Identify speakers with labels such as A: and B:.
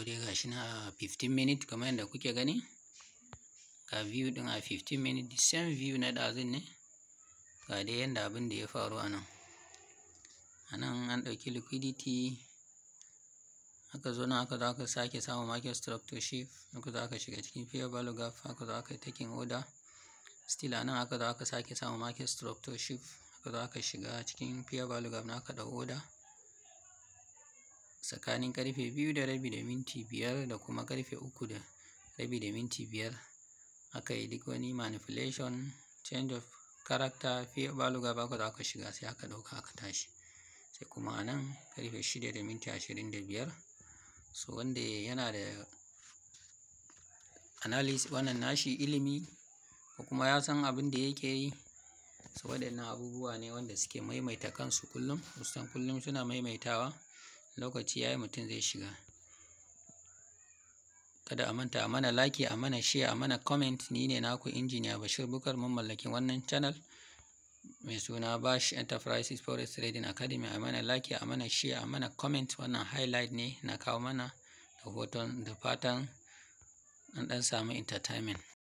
A: dai ga shi na a 15 minute kamar yadda kuke gani ga view din a 15 minute the same view na ɗazun ne ga dai yadda abin da ya faru a nan a nan an ɗauki liquidity aka zo nan aka zo aka sake samun market structure shift aka zo aka shiga cikin fair value gap aka zo aka yi taking order still a nan aka zo aka sake samun market structure shift aka zo aka shiga cikin fair value gap na aka ɗau order tsakanin karfe biyu da rabi da minti biyar da kuma karfe uku da rabi da minti biyar aka yi duk wani manipulation change of character fair value gap aka zo aka shiga sai aka ɗauka aka tashi sai kuma a nan karfe shida da minti ashirin da biyar so wanda yana da analysis wannan nashi ilimi ko kuma ya san abin da yake yi so waɗannan abubuwa ne wanda suke maimaita kansu kullum kusan kullum suna maimaitawa lokaci yayi mutum zai shiga kada a manta a mana like a mana share a mana comment ni ne naku injiniya Bashir Bukar mun mallaki wannan channel mai suna Bash Enterprises Forest Trading Academy a mana like a mana share a mana comment wannan highlight ne na kawo mana da hoton da fatan an ɗan samu entertainment